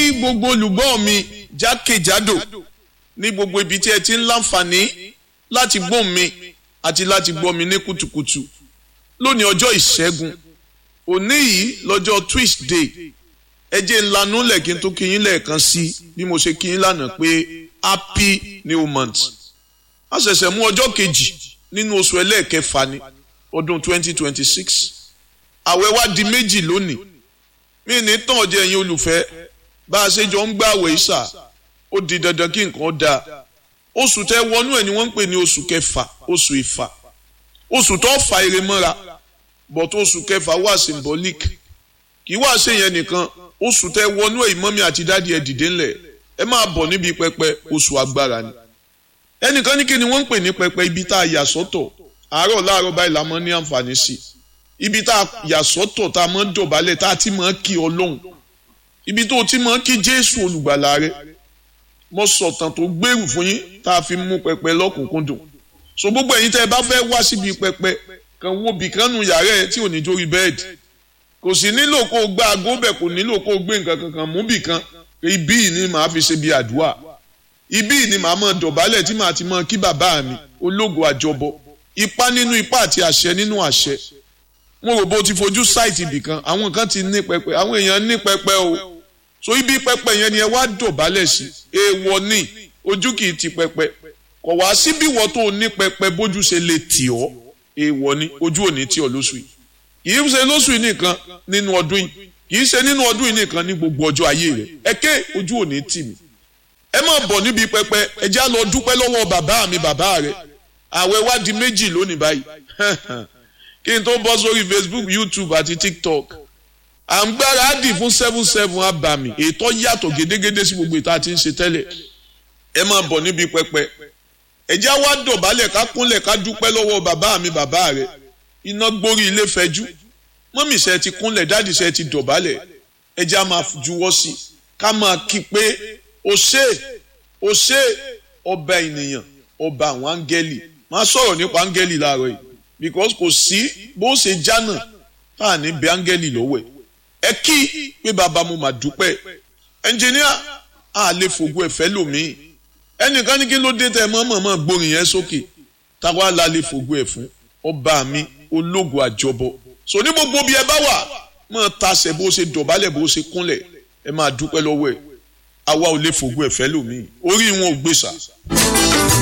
gbogbo olùgbọ́ mi jákèjádò ní gbogbo ibi tí ẹ ti ń láǹfààní láti gbọ́ mi àti láti gbọ́ mi ní kùtùkùtù lónìí ọjọ́ ìṣẹ́gun òní yìí lọ́jọ́ Tuesday ẹ jẹ́ ńlanú lẹ́kìn tó kí yín lẹ́ẹ̀kan sí bí mo ṣe kí yín lánàá pé happy new month a ṣẹ̀ṣẹ̀ mú ọjọ́ kejì nínú oṣù ẹlẹ́ẹ̀kẹfà ní ọdún 2026 àwẹ̀ wá di méjì lónìí mí ní tàn ọjọ́ ẹ̀yin olùfẹ́ bá a ṣe jọ ń gbààwẹ̀ ìṣà ó di dandan kí nǹkan dáa oṣù tẹ wọnú ẹ̀ ni wọ́n ń pè ní oṣù kẹfà oṣù ìfà oṣù tó fa ire mọ́ra but oṣù kẹfà wà symbolic kì í wá ṣe yẹn nìkan oṣù tẹ wọnú ẹ̀ ìmọ̀mí àti dádì ẹ̀ dìde ńlẹ̀ ẹ máa bọ̀ níbi pẹpẹ oṣù agbára ni ẹnìkan ní kí ni wọ́n ń pè ní pẹpẹ ibi tá a yà sọ́tọ̀ àárọ̀ láàárọ̀ báyìí la mọ́ ní àǹfààní sí ibi tá a yà sọ́tọ̀ tá a mọ́ dọ̀bálẹ̀ tá a ti mọ́ kí ọlọ́run ibi tó o ti mọ́ kí jésù olùgbàlà rẹ mo sọ̀tàn tó gbèrú fún yín tá a fi mú pẹpẹ lọ́kùnkúndùn so gbogbo ẹ̀yin tẹ́ ẹ bá fẹ́ wá síbi pẹpẹ kan wo bìkan nu yàrá ẹ tí ò ní jórí bẹ́ẹ̀dì kò sì nílò kó o gbá aago bẹ̀ kò nílò kó o gbé nǹkan kankan mú bìkan ibí yìí ni màá fi ṣe bí àdúrà ibí yìí ni màá mọ̀ dọ̀bálẹ̀ tí màá ti mọ̀ kí bàbá mi ológo àjọbọ ipá nínú ipá àti àṣẹ nínú àṣẹ mo rò bó ti fojú sáìtì ibìkan àwọn kan ti ní pẹpẹ àwọn èèyàn ní pẹpẹ o so ibi pẹpẹ yẹn ni ẹ wá dọ̀bálẹ̀ sí èèwọ̀ ni ojú kì í ti pẹpẹ kò wá síbí wọ́n tó ní pẹpẹ bójú ṣe lè tì ọ́ èèwọ̀ ni ojú ò ní tì ọ́ lóṣù yìí kì í ṣe lóṣù yìí nìkan nínú ọdún yìí kì í ṣe nínú ọdún yìí nìkan ní gbogbo ọjọ́ ayé rẹ̀ ẹ ké ojú ò ní tì mí ẹ má bọ̀ níbi pẹpẹ ẹ já lọ dúpẹ́ lọ́wọ́ bàbá mi bàbá rẹ̀ àwẹ̀ wá di méjì lónìí báyìí kí n tó bọ́ sórí Facebook YouTube àti TikTok à ń gbáradì fún seven seven abàmì ètò yàtọ̀ gédégédé sí gbogbo ìta tí ń ṣe tẹ́lẹ̀ ẹ máa bọ̀ níbi pẹpẹ ẹjẹ́ wá dọ̀bálẹ̀ ká kúnlẹ̀ ká dúpẹ́ lọ́wọ́ bàbá mi bàbá rẹ̀ iná gbórí ilé fẹjú mọ́mì ṣe ti kúnlẹ̀ dáàdì ṣe ti dọ̀bálẹ̀ ẹjẹ́ á máa juwọ́ sí ká máa kí pé o ṣé o ṣé ọba ènìyàn ọba àwọn áńgẹ́lì máa sọ̀rọ̀ nípa áńgẹ́lì láàárọ̀ yìí because kò sí bó ṣe jánà tá à ní bẹ áńgẹ́lì lọ́wọ́ ẹ̀ ẹ kí pé bàbá mo mà dúpẹ́ ẹnjìníà a lè fògo ẹ̀fẹ́ lòmíì ẹnìkan ní kí ló dé tẹ mọ́ mọ̀mọ́ gbórin yẹn sókè táwa la lè fògo ẹ̀ fún ọba mi ológo àjọbọ so ní gbogbo bí ẹ bá wà mọ̀ tasẹ̀ bó ṣe dọ̀bálẹ̀ bó ṣe kúnlẹ̀ ẹ máa dúpẹ́ lọ́wọ́ ẹ̀ àwa ò lè fògo ẹ̀fẹ́ lòmíì orí wọn ò gbèsà.